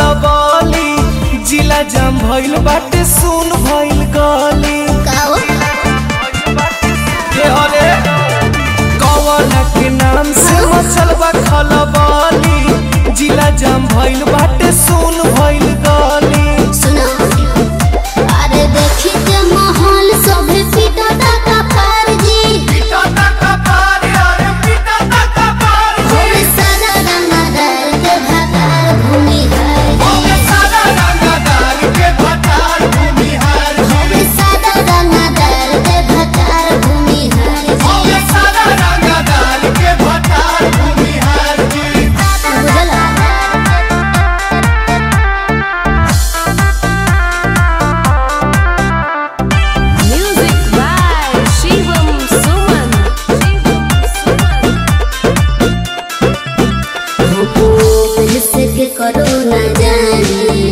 खलबली जिला जाम भइल बाटे सुन भइल गली काओ के हरे कौन के नाम से मचल बा खलबली जिला जाम भइल बाटे सुन भइल गली सुनो अरे देखी के माहौल सभे पीटा का पार जी होवे सारा रंगदार के भकार भूमि है होवे सारा रंगदार के भकार भूमि है बुझला Music by Shivam Suman. के करो न जाने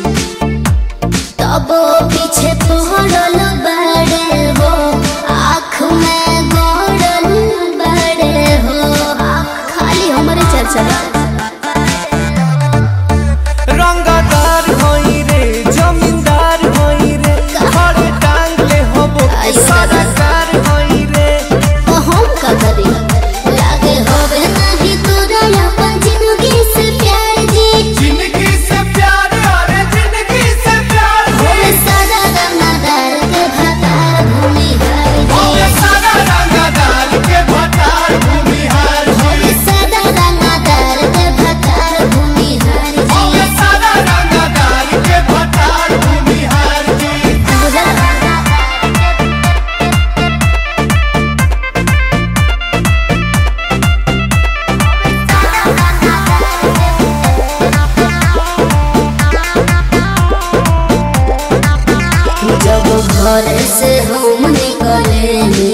तब पीछे पड़ल बड़े हो आँख में गड़ल बड़े हो खाली हमारे चर्चा रंगदार होई रे जमींदार होई रे खड़े टांग ले होबो के सरकार होई रे तो हम का करी लागे होवे नहीं तोरा अपन जिंदगी से प्यार जी जिंदगी से प्यार अरे जिंदगी से प्यार होवे सारा रंगदार के भकार भूमि है जी सारा रंगदार के भटार भूमिहार होवे सारा रंगदार के भकार भूमि है जी सारा रंगदार के भटार भूमिहार जी बुझला जब घर से हम निकले